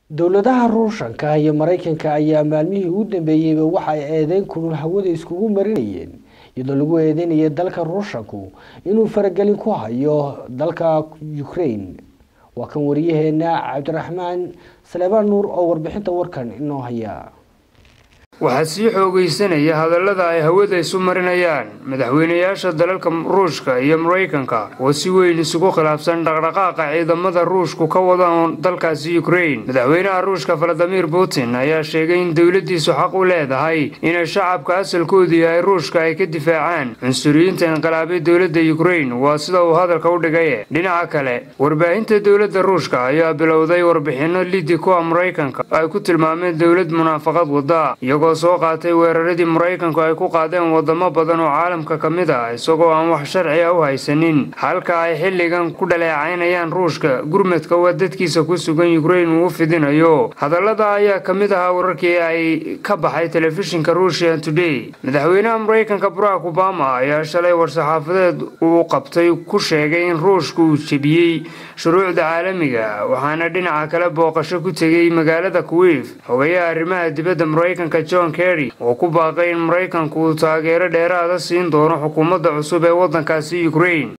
dowladaha ruushanka iyo maraykanka ayaa maalmihii ugu dambeeyeyba waxa ay eedeyn kulul hawada iskugu marinayeen iyadoo lagu eedeynaya dalka ruushanku inuu faragelin ku hayo dalka ukraine waa kan wariyaheena cabdiraxmaan saleebaan nuur oo warbixinta warkan inoo haya waxaa sii xoogaysanaya hadallada ay hawada isu marinayaan madaxweynayaasha dalalka ruushka iyo maraykanka oo si weyn isugu khilaafsan dhaqdhaqaaqa ciidamada ruushku ka wadaan dalkaasi ukraine madaxweynaha ruushka valadimir putin ayaa sheegay in dowladiisu xaq u leedahay inay shacabka asalkoodu yahay ruushka ay ka difaacaan cunsuriyiinta inqilaabay dowladda ukraine waa sida uu hadalka u dhigay dhinaca kale warbaahinta dowladda ruushka ayaa bilowday warbixino lidi kuwa maraykanka ay ku tilmaameen dowlad munaafaqad wada iyagoo soo qaatay weeraradii maraykanku ay ku qaadeen wadamo badan oo caalamka ka mid ah isagoo aan wax sharci a u haysanin halka ay xilligan ku dhaleecaynayaan ruushka gurmadka waa dadkiisa ku sugan ukraine uu u fidinayo hadallada ayaa ka mid ahaa wararkii ay ka baxay telefishinka russian today madaxweynaha maraykanka barack obama ayaa shalay war-saxaafadeed uu qabtay ku sheegay in ruushka uu jebiyey shuruucda caalamiga waxaana dhinaca kale booqasho ku tegay magaalada kuwiif xogayaha arrimaha dibadda maraykanka john kerry oo ku baaqay in maraykanku uu taageero dheeraada siin doono xukuumadda cusub ee waddankaasi ukraine